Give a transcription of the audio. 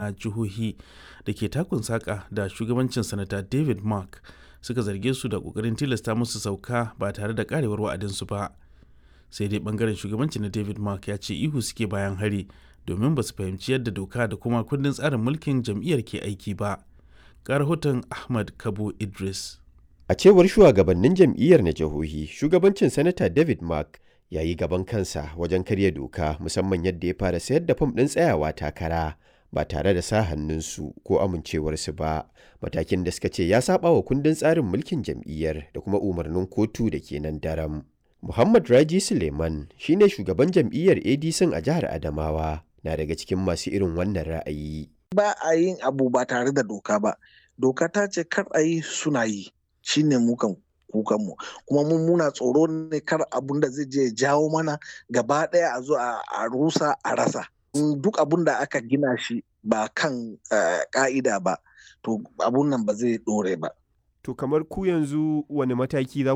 na jihohi da ke takun saƙa da shugabancin sanata david mark suka zarge su da ƙoƙarin tilasta musu sauka ba tare da ƙarewar wa'adinsu ba sai dai ɓangaren shugabanci na david mark ya ce ihu suke bayan hari domin ba su fahimci yadda doka da kuma kundin tsarin mulkin jam'iyyar ke aiki ba ga rahoton ahmad kabo idris A cewar shugabannin jam'iyyar na jihohi, shugabancin Sanata David Mark ya yi gaban kansa wajen karya doka musamman yadda ya fara sayar da fam ɗin tsayawa takara ba tare da sa hannunsu ko amincewarsu ba. Matakin da suka ce ya saba wa kundin tsarin mulkin jam'iyyar da kuma umarnin kotu da ke nan daram. Muhammad Raji Suleiman shine shugaban jam'iyyar ADC a jihar Adamawa na daga cikin masu irin wannan ra'ayi. Ba a yin abu ba tare da doka ba. Doka ta ce kar a yi suna yi. shine mukan kukanmu kuma mun muna tsoro ne kar abun da zai je jawo mana gaba ɗaya a zo a rusa a rasa duk abun da aka gina shi ba kan ka'ida ba to abun nan ba zai ɗore ba to kamar ku yanzu wani mataki za